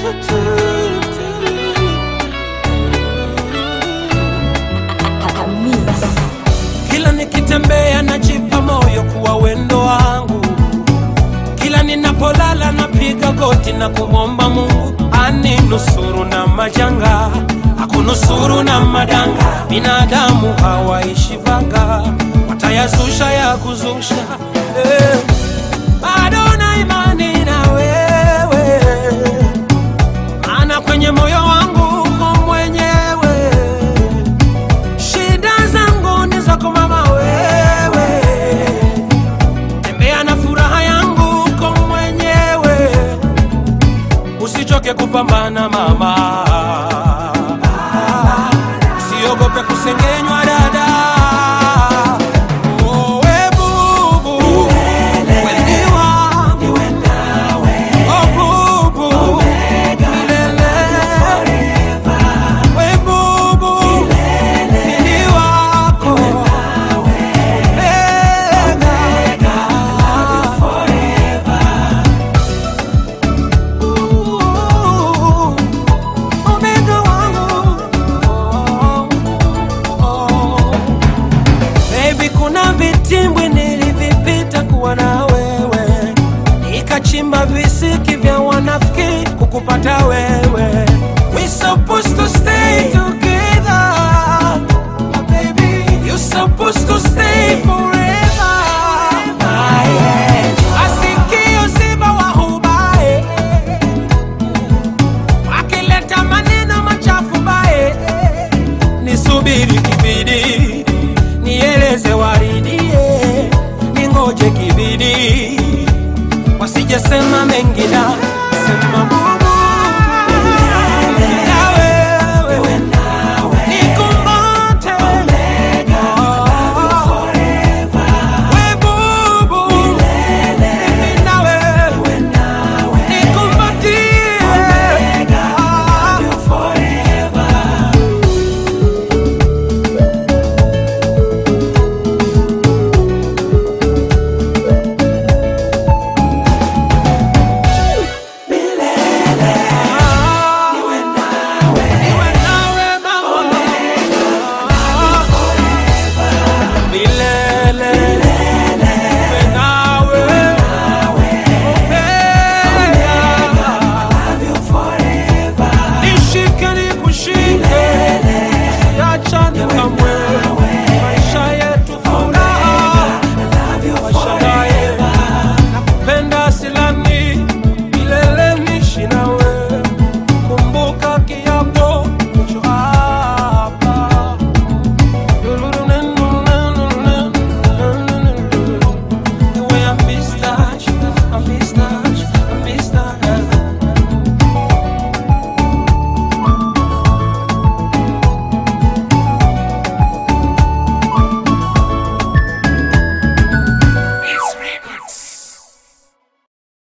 Kila nikitembea najipa moyo kuwa wendo wangu, kila ninapolala napiga goti na kumwomba Mungu aninusuru na majanga, akunusuru na madanga. Binadamu hawaishi vanga, watayazusha ya kuzusha eh. Bado na imani na wewe, maana kwenye moyo wangu uko mwenyewe shida zangu ni zako mama wewe, tembea na furaha yangu uko mwenyewe, usichoke kupambana mama, usiogope kusengenywa dada. Oh, we bubu, we ni wangu. Oh, bubu, milele. We bubu, mimi wako. Ooh, omega wangu. Baby, kuna vitimbwi nilivipita kuwa na wewe, nikachimba visiki vya wanafiki kukupata wewe. We supposed to stay together, my baby. You supposed to stay forever. Asikio simba wa hubae, wakileta maneno machafu bae, nisubiri kibidi, nieleze waridie, ningoje kibidi, wasijesema mengi na sema bure.